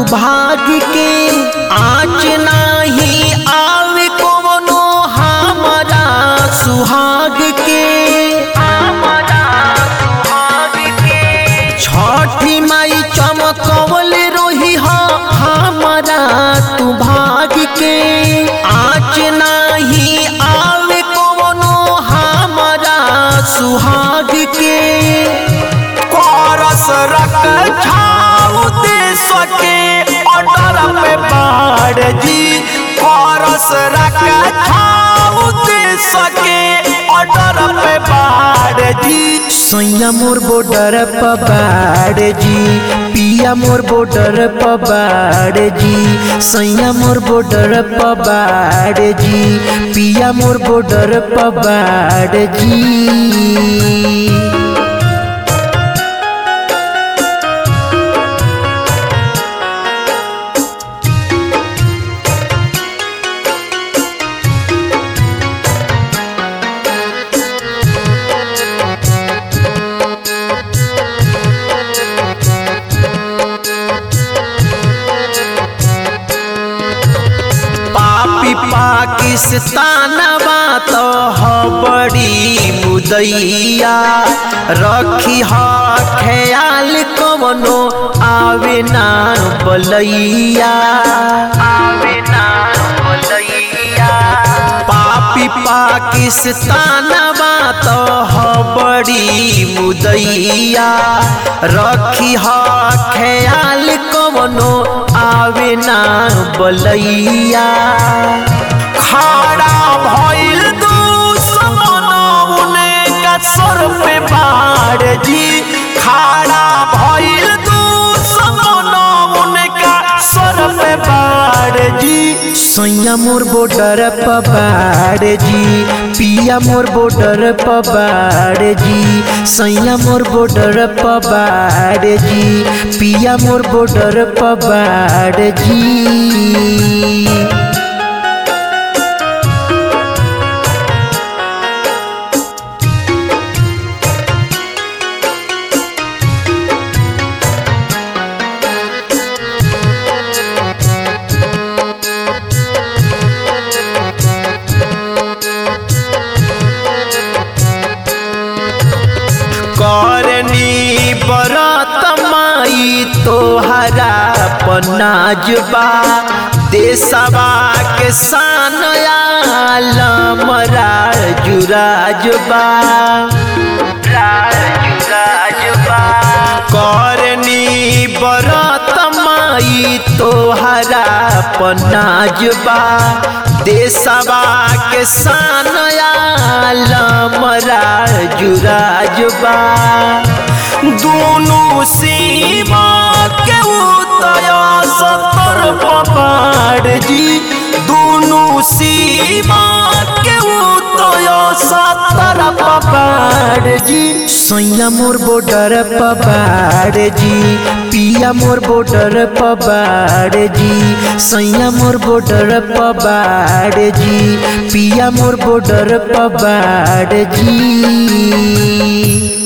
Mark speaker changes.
Speaker 1: भाग के आँच नाही आवे कोनो हमारा सुहाग के छठी माई चमकवल रोही हा हमारा तू भाग के आँच नाही आवे कोनो हमारा सुहाग के
Speaker 2: कोरस रख छाऊ देश के ऑर्डर पे बाढ़ जी कोरस रख छाऊ देश के ऑर्डर पे बाढ़ जी
Speaker 1: सैया मोर बॉर्डर पबाड़ जी पिया मोर बॉर्डर पबाड़ जी सैया मोर बॉर्डर पबाड़ जी पिया मोर बॉर्डर पबाड़ जी पापी पाकिस्तानवा तो ह बड़ी मुदैया रखी ह ख्याल कवनो आवे ना बलैया आवे ना बलैया पापी पाकिस्तानवा तो ह बड़ी मुदैया रखी ह ख्याल कवनो आवे ना बलैया
Speaker 2: खड़ा भइल दुश्मन उनका सर पे बाढ़ जी खड़ा भइल दुश्मन उनका सर पे बाढ़ जी
Speaker 1: सैया मोर बॉर्डर पबाड़ जी पिया मोर बॉर्डर पबाड़ जी सैया मोर बॉर्डर पबाड़ जी पिया मोर बॉर्डर पबाड़ जी करनी बरत माई तोहरा पनाजबा देशवा के सान आलमरा जुराजबा करनी बरत माई तोहरा पनाजबा देशवा के सान आलमरा जुराजबा
Speaker 2: दोनों सीमा के उतय सतर पबाड़ जी दोनों सीमा के उतय सतर पबाड़ जी
Speaker 1: सैया मोर बॉर्डर पबाड़ जी पिया मोर बॉर्डर पबाड़ जी सैया मोर बॉर्डर पबाड़ जी पिया मोर बॉर्डर पबाड़ जी